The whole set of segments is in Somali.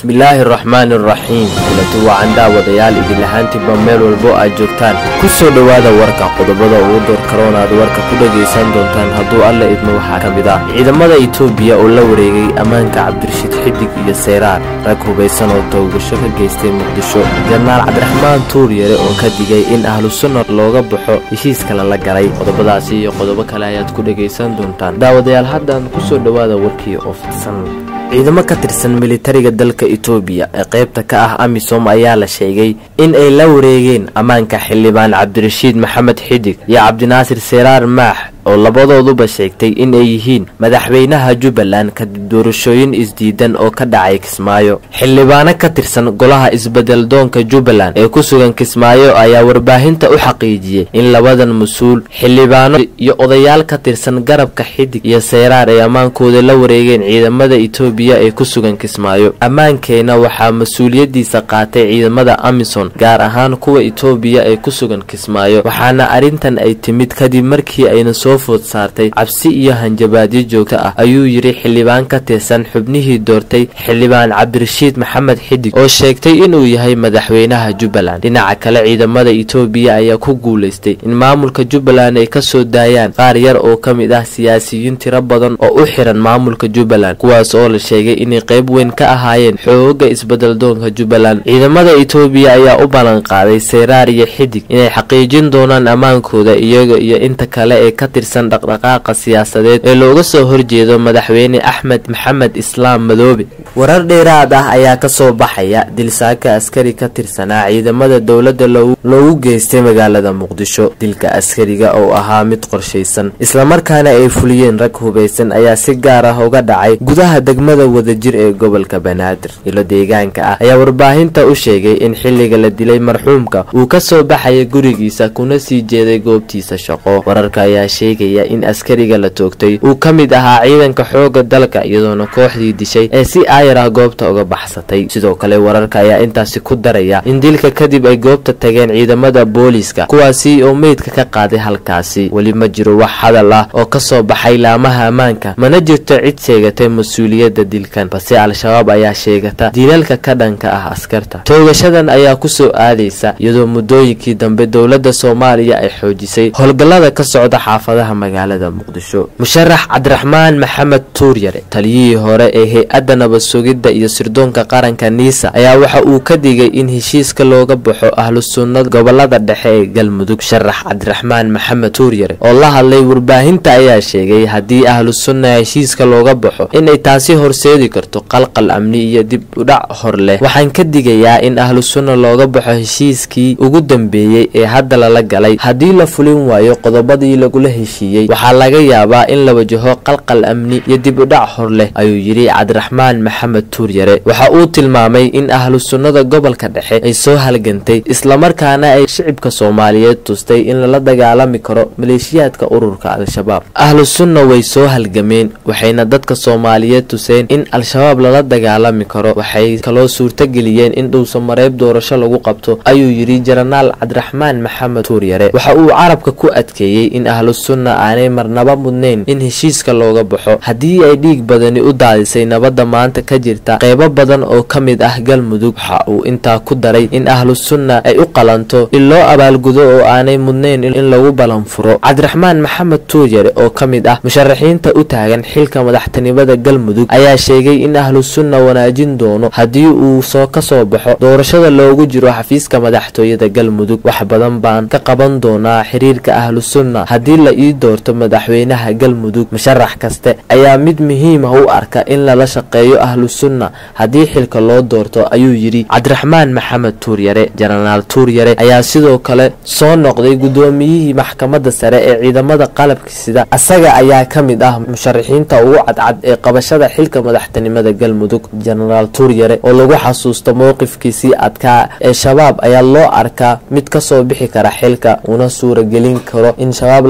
bismillaahi araxmaani araxiim kulatu wacan daawadayaal idin ahaantiinba meel walbo aad joogtaan ku soo dhowaada warka qodobada ugu door karoon aad warka ku dhagaysan doontaan hadduu alla idmo waxaa ka mid ah ciidamada itoobiya oo la wareegay ammaanka cabdirashiid xidig iyo seyraar rag hubaysan oo toogasho ka geystay muqdisho jenaraal cabdiraxmaan tuur yare oo ka digay in ahlu sunna looga baxo heshiiska lala galay qodobadaasi iyo qodobo kale ayaad ku dhagaysan doontaan daawadayaal haddaan ku soo dhowaada warkii oo fidsan ciidamo ka tirsan militariga dalka itoobiya ee qaybta ka ah amisom ayaa la sheegay in ay la wareegeen ammaanka xildhibaan cabdirashiid maxamed xidig iyo cabdinaasir seraar maax oo labadooduba sheegtay in ay yihiin madaxweynaha jubbaland kadib doorashooyin isdiidan oo ka dhacay kismaayo xildhibaano ka tirsan golaha isbeddeldoonka jubbaland ee ku sugan kismaayo ayaa warbaahinta u xaqiijiyey in labadan mas-uul xildhibaano iyo odayaal ka tirsan garabka xidig iyo seyraar ay ammaankooda la wareegeen ciidamada itoobiya ee ku sugan kismaayo ammaankeena waxaa mas-uuliyaddiisa qaatay ciidamada amison gaar ahaan kuwa itoobiya ee ku sugan kismaayo waxaana arrintan ay timid kadib markii ayna soo food saartay cabsi iyo hanjabaadyo joogto ah ayuu yidhi xildhibaan ka tirsan xubnihii doortay xildhibaan cabdirashiid maxamed xidig oo sheegtay inuu yahay madaxweynaha jubbaland dhinaca kale ciidamada itoobiya ayaa ku guulaystay in maamulka jubbaland ay ka soo daayaan qaar yar oo ka mid ah siyaasiyiin tiro badan oo u xiran maamulka jubbaland kuwaas oo la sheegay inay qayb weyn ka ahaayeen xooga isbeddeldoonka jubbaland ciidamada itoobiya ayaa u ballan qaaday seyraar iyo xidig inay xaqiijin doonaan ammaankooda iyaga iyo inta kale ee ka tirsan dhaqdhaqaaqa siyaasadeed ee looga soo horjeedo madaxweyne axmed maxamed islaam madoobe warar dheeraad ah ayaa ka soo baxaya dilsaaka askari ka tirsanaa ciidamada dowladda loogu geystay magaalada muqdisho dilka askariga oo ahaa mid qorshaysan islamarkaana ay fuliyeen rag hubaysan ayaa si gaar ah uga dhacay gudaha degmada wadajir ee gobolka banaadir ilo deegaanka ah ayaa warbaahinta u sheegay in xilliga la dilay marxuumka uu ka soo baxaya gurigiisa kuna sii jeeday goobtiisa shaqo wararka ayaa sheegaya in askariga la toogtay uu ka mid ahaa ciidanka xooga dalka iyadoona kooxdii dishay ee si aayar ah goobta uga baxsatay sidoo kale wararka ayaa intaasi ku daraya in dilka kadib ay goobta tageen ciidamada booliiska kuwaasi oo meydka ka qaaday halkaasi weli ma jiro wax hadal ah oo ka soo baxay laamaha ammaanka mana jirto cid sheegatay mas-uuliyadda dilkan balse al-shabaab ayaa sheegata dilalka ka dhanka ah askarta toogashadan ayaa kusoo aadaysa iyadoo muddooyinkii dambe dowladda soomaaliya ay xoojisay howlgallada ka socda xaafadaha magaalada muqdisho musharax cabdiraxmaan maxamed tuuryare taliyihii hore ee hay-adda nabad sugidda iyo sirdoonka qaranka niisa ayaa waxa uu ka digay in heshiiska looga baxo ahlu sunnada gobolada dhexe ee galmudug musharax cabdiraxmaan maxamed tuuryare oo la hadlay warbaahinta ayaa sheegay haddii ahlu sunna heshiiska looga baxo inay taasi horseedi karto qalqal amni iyo dib udhac hor leh waxaan ka digayaa in ahlu sunna looga baxo heshiiskii ugu dambeeyey ee hadda lala galay haddii la fulin waayo qodobadii lagula heshiiyey waxaa laga yaabaa in la wajaho qalqal amni iyo dib udhac hor leh ayuu yidhi cabdiraxmaan maxamed tuuryare waxa uu tilmaamay in ahlu sunnada gobolka dhexe ay soo halgantay islamarkaana ay shicibka soomaaliyeed tustay in lala dagaalami karo maleeshiyaadka ururka al-shabaab ahlu sunna way soo halgameen waxayna dadka soomaaliyeed tuseen in al-shabaab lala dagaalami karo waxay kaloo suurtageliyeen in dhuusamareeb doorasho lagu qabto ayuu yidhi jenaraal cabdiraxmaan maxamed tuuryare waxa uu carabka ku adkeeyey in ahlu sunna aanay marnaba mudnayn in heshiiska looga baxo haddii ay dhiig badani u daadisay nabadda maanta ka jirta qeybo badan oo ka mid ah galmudug waxa uu intaa ku daray in ahlu sunna ay u qalanto in loo abaalgudo oo aanay mudnayn in lagu balanfuro cabdiraxmaan maxamed tuuryare oo ka mid ah musharaxiinta u taagan xilka madaxtinimada galmudug ayaa sheegay in ahlu sunna wanaajin doono haddii uu soo ka soo baxo doorashada loogu jiro xafiiska madaxtooyada galmudug wax badan baan ka qaban doonaa xiriirka ahlu sunna haddii la ii doorto madaxweynaha galmudug musharax kaste ayaa mid muhiim ah u arka in lala shaqeeyo ahlu sunna haddii xilka loo doorto ayuu yidhi cabdiraxmaan maxamed tuuryare jenaraal tuuryare ayaa sidoo kale soo noqday guddoomiyihii maxkamadda sare ee ciidamada qalabka sida asaga ayaa ka mid ah musharaxiinta ugu cadcad ee qabashada xilka madaxtinimada galmudug jenaraal tuuryare oo lagu xasuusto mowqifkiisii adkaa ee shabaab ayaa loo arkaa mid kasoo bixi kara xilka una suuragelin karo in shabaab laga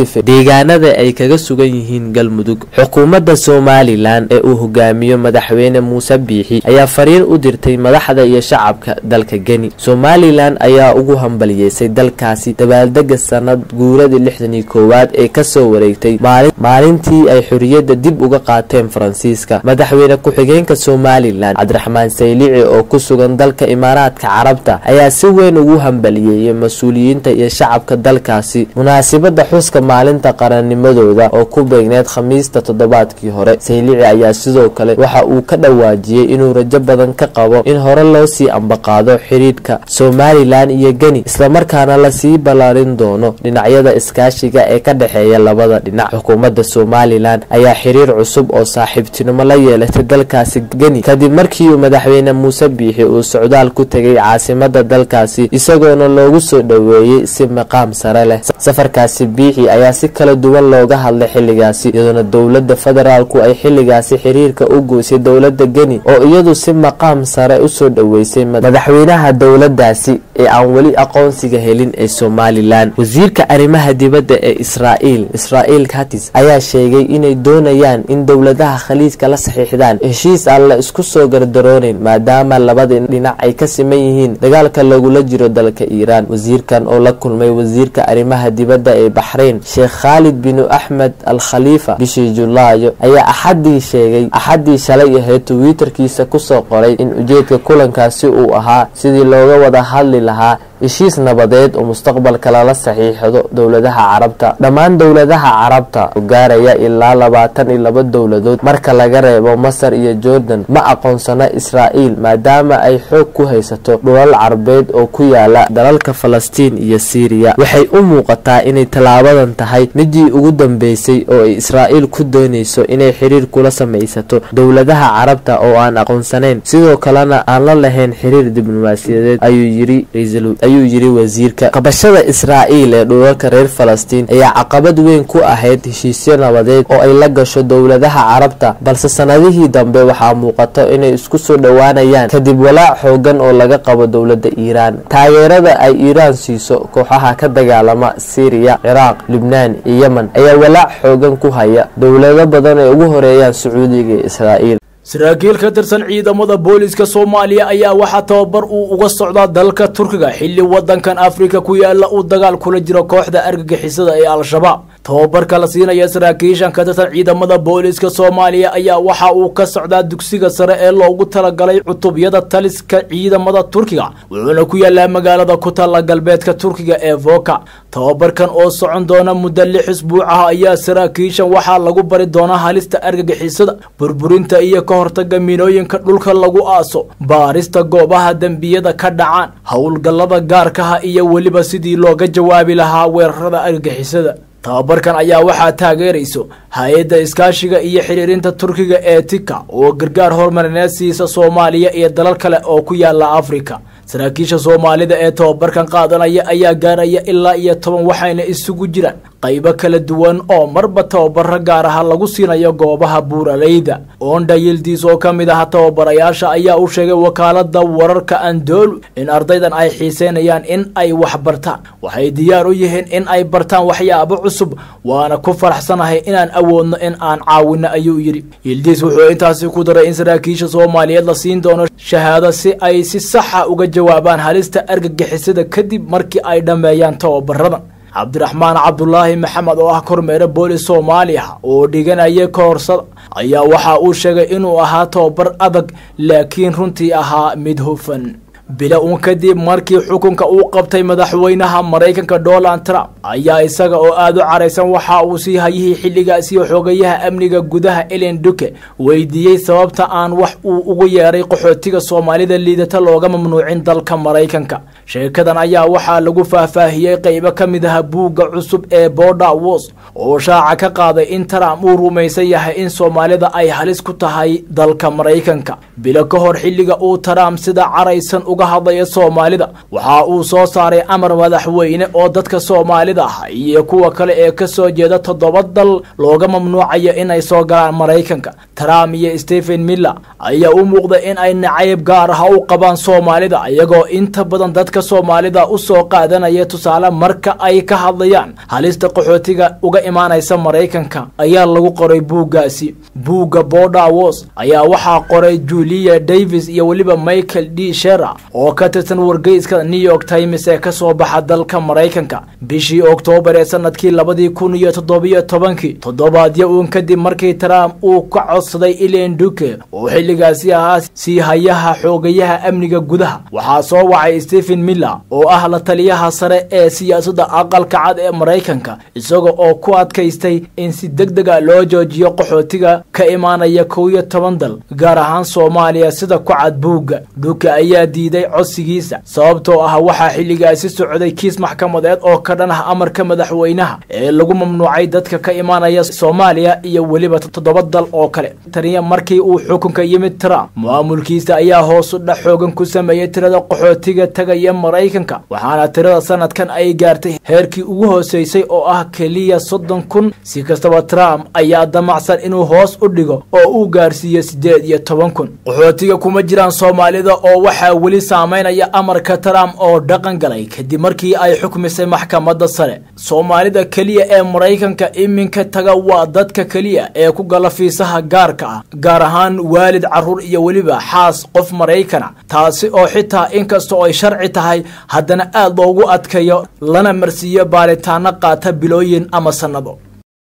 khaliife deegaanada ay kaga sugan yihiin galmudug xukuumadda somalilan ee uu hogaamiyo madaxweyne muuse biixi ayaa fariin u dirtay madaxda iyo shacabka dalka geni somalilan ayaa ugu hambaliyeysay dalkaasi dabaaldega sanad guuradii lixdan iyo koowaad ee kasoo wareegtay maalintii ay xoriyadda dib uga qaateen faransiiska madaxweyne ku-xigeenka somalilan cabdiraxmaan saylici oo ku sugan dalka imaaraadka carabta ayaa si weyn ugu hambaliyeeyay mas-uuliyiinta iyo shacabka dalkaasi munaasibada xuska maalinta qarannimadooda oo ku beegneed khamiista toddobaadkii hore saylici ayaa sidoo kale waxa uu ka dhawaajiyey inuu rajo badan ka qabo in hore loo sii ambaqaado xidhiidhka somalilan iyo geni islamarkaana lasii ballaarin doono dhinacyada iskaashiga ee ka dhexeeya labada dhinac xukuumadda somalilan ayaa xiriir cusub oo saaxiibtinimo la yeelatay dalkaasi geni kadib markii uu madaxweyne muuse biixi uu socdaal ku tegay caasimada dalkaasi isagoona loogu soo dhoweeyey si maqaam sare leh safarkaasi biixi ayaa si kala duwan looga hadlay xilligaasi iyadoona dowladda federaalku ay xilligaasi xiriirka u goysay dowladda geni oo iyadu si maqaam sare usoo dhoweysay madaxweynaha dowladaasi ee aan weli aqoonsiga helin ee somalilan wasiirka arrimaha dibadda ee israa'iil israa'iil katis ayaa sheegay inay doonayaan in dowladaha khaliijka la saxiixdaan heshiis aan la isku soo gardarooneyn maadaama labada dhinac ay ka siman yihiin dagaalka lagula jiro dalka iiraan wasiirkan oo la kulmay wasiirka arrimaha dibadda ee baxrayn sheekh khaalid binu axmed al khaliifa bishii julaayo ayaa axadii sheegay axadii shalay ahayd twitterkiisa kusoo qoray in ujeedka kulankaasi uu ahaa sidii looga wada hadli lahaa heshiis nabadeed oo mustaqbalka lala saxiixdo dowladaha carabta dhammaan dowladaha carabta oo gaaraya ilaa labaatan iyo laba dowladood marka laga reebo masar iyo jordan ma aqoonsana israa'iil maadaama ay xoog ku haysato dhulal carbeed oo ku yaala dalalka falastiin iyo siiriya waxay u muuqataa inay tallaabadan tahay midii ugu dambeysay oo ay israa'iil ku doonayso inay xiriir kula samaysato dowladaha carabta oo aan aqoonsanayn sidoo kalena aan la lahayn xiriir diblomaasiyadeed ayuu yiri ayuu yiri wasiirka qabashada israa'iil ee dhulalka reer falastiin ayaa caqabad weyn ku ahayd heshiisyo nabadeed oo ay la gasho dowladaha carabta balse sanadihii dambe waxaa muuqato inay isku soo dhowaanayaan kadib walaac xoogan oo laga qabo dowladda iiraan taageerada ay iiraan siiso kooxaha ka dagaalama siiriya ciraaq libnaan iyo yemen ayaa walaac xoogan ku haya dowlado badan ay ugu horeeyaan sacuudiga iyo israa'iil saraakiil ka tirsan ciidamada booliska soomaaliya ayaa waxaa tababar uu uga socdaa dalka turkiga xilli wadankan afrika ku yaala uu dagaal kula jiro kooxda argagixisada ee al-shabaab tababarka la siinaya saraakiishan ka tirsan ciidamada booliska soomaaliya ayaa waxa uu ka socdaa dugsiga sare ee loogu talagalay cutubyada taliska ciidamada turkiga wuxuuna ku yaalaa magaalada ku taalla galbeedka turkiga ee voka tababarkan oo socon doona muddo lix isbuuc ah ayaa saraakiishan waxaa lagu bari doonaa halista argagixisada burburinta iyo ka hortaga minooyinka dhulka lagu aaso baarista goobaha dembiyada ka dhacaan howlgallada gaarkaha iyo weliba sidii looga jawaabi lahaa weerarada argagixisada tababarkan ayaa waxaa taageerayso hay-adda iskaashiga iyo xiriirinta turkiga ee tika oo gargaar horumarineed siisa soomaaliya iyo dalal kale oo ku yaala afrika saraakiisha soomaalida ee tababarkan qaadanaya ayaa gaaraya ilaa iyo toban waxayna isugu jiraan qaybo kala duwan oo marba tababaro gaar aha lagu siinayo goobaha buuraleyda oondha yildiis oo ka mid aha tababarayaasha ayaa u sheegay wakaalada wararka andoolu in ardaydan ay xiiseynayaan in ay wax bartaan waxay diyaar u yihiin in ay bartaan waxyaabo cusub waana ku faraxsanahay inaan awoodno in aan caawino ayuu yidhi yildiis wuxuu intaasi ku daray in saraakiisha soomaaliyeed la siin doono shahaado si ay si saxa uga jawaabaan halista argagixisada kadib markii ay dhammeeyaan tababaradan cabdiraxmaan cabdulaahi maxamed oo ah kormeere boolis soomaaliya oo dhiganaya koorsada ayaa waxa uu sheegay inuu ahaa tababar adag laakiin runtii ahaa mid hufan bila uun kadib markii xukunka uu qabtay madaxweynaha maraykanka donald trump ayaa isaga oo aada u caraysan waxa uu sii hayihii xilligaasi xoogayaha amniga gudaha elen duke weydiiyey sababta aan wax uu ugu yeeray qaxootiga soomaalida liidata looga mamnuucin dalka maraykanka sheekadan ayaa waxaa lagu faahfaahiyey qeybo ka mid aha buugga cusub ee border wos oo shaaca ka qaaday in trump uu rumaysan yahay in soomaalida ay halis ku tahay dalka maraykanka bilo ka hor xilliga uu trump sida caraysan uga looga hadlayo soomaalida waxa uu soo saaray amar madaxweyne oo dadka soomaalida ah iyo kuwa kale ee kasoo jeeda toddoba dal looga mamnuucayo inay soo galaan maraykanka trump iyo stephen miller ayaa u muuqda in ay nacayb gaar ah u qabaan soomaalida iyagoo inta badan dadka soomaalida usoo qaadanaya tusaale marka ay ka hadlayaan halista qaxootiga uga imaanaysa maraykanka ayaa lagu qoray buuggaasi buugga border wars ayaa waxaa qoray julia davis iyo weliba michael d shera oo ka tirsan wargeyska new york times ee kasoo baxa dalka maraykanka bishii oktoobar ee sanadkii labadii kun iyo toddobiyo tobankii toddobaadyo uun kadib markii trump uu ka codsaday ilen duke oo xilligaasi ahaa sii hayaha xoogayaha amniga gudaha waxaa soo wacay stephen miller oo ah la taliyaha sare ee siyaasadda aqalka cad ee maraykanka isaga oo ku adkaystay in si deg dega loo joojiyo qaxootiga ka imaanaya kow iyo toban dal gaar ahaan soomaaliya sida ku cad buugga duke ayaa diiday codsigiisa sababtoo ah waxaa xilligaasi socday kiis maxkamadeed oo ka dhan ah amarka madaxweynaha ee lagu mamnuucay dadka ka imaanaya soomaaliya iyo weliba toddoba dal oo kale taniya markii uu xukunka yimid trump maamulkiisa ayaa hoos u dhac xoogan ku sameeyey tirada qaxootiga tagaya maraykanka waxaana tirada sanadkan ay gaartay heerkii ugu hooseysay oo ah keliya soddon kun si kastaba trump ayaa damacsan inuu hoos u dhigo oo uu gaarsiiyo siddeed iyo toban kun qaxootiga kuma jiraan soomaalida oo waxaa weli saameynaya amarka trump oo dhaqan galay kadib markii ay xukmisay maxkamadda sare soomaalida keliya ee maraykanka iminka taga waa dadka keliya ee ku gala fiisaha gaarka ah gaar ahaan waalid carruur iyo weliba xaas qof maraykana taasi oo xitaa inkastoo ay sharci tahay haddana aad loogu adkayo lana marsiiyo baaritaano qaata bilooyin ama sannado